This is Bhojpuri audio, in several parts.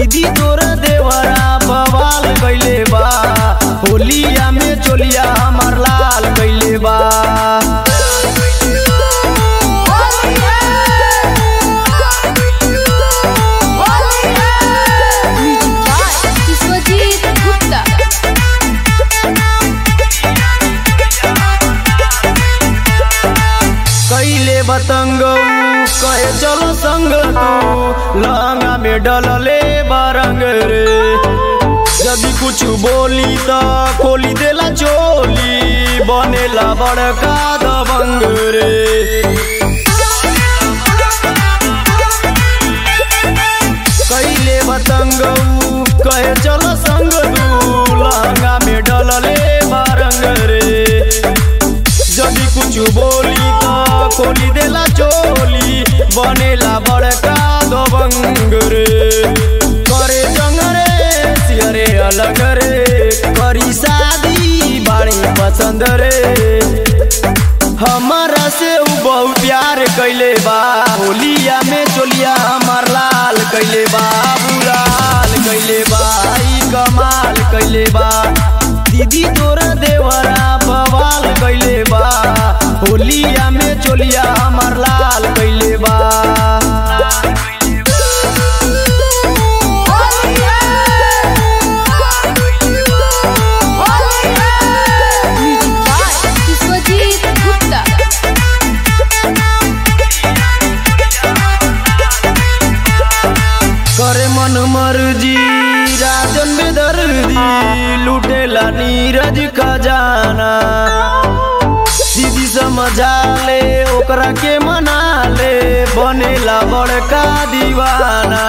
दीदी तोरा देवरा बवाल कैले बा होलिया में चोलिया हमार लाल कैले बा म्यूजिक बाय विश्वजीत गुप्ता कैले बतंग कहे चलो संग तू लहंगा में डलले बारंग रे यदि कुछ बोली त खोली देला चोली बनेला बड़का दबंग रे कैले बतंग कहे चलो संग तू लहंगा में डलले बारंग रे जदि कुछ बोली त खोली देला चोली बनेला बड़का दबंग रे करे जंग रे सियरे अलग रे करी शादी बाड़ी पसंद रे हमारा से उ बहुत प्यार कैले बा होलिया में चोलिया हमार लाल कैले बा बुलाल कैले बा ई कमाल कैले बा दीदी तोरा देवरा बवाल कैले बा होलिया में चोलिया हमार लाल कैले बा म्यूजिक बाय विश्वजीत गुप्ता करे मन मर्जी राजन बेदर्दी लुटेला नीरज खजाना दीदी समझा ले ओकरा के मना ले बनेला बड़का दीवाना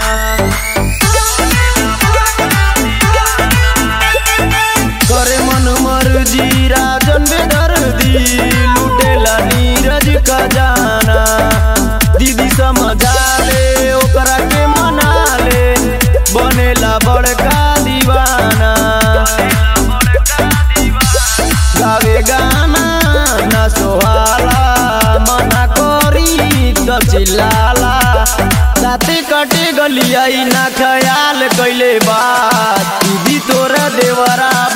करे मन मर्जी राजन बेदर्दी लुटेला नीरज खजाना दीदी समझा ले ओकरा के मना ले बनेला बड़का दीवाना गावे गाना ना सोहाला मना करी त चिल्लाला साथे कटे गलिया ना ख्याल कैले बा दीदी तोरा देवरा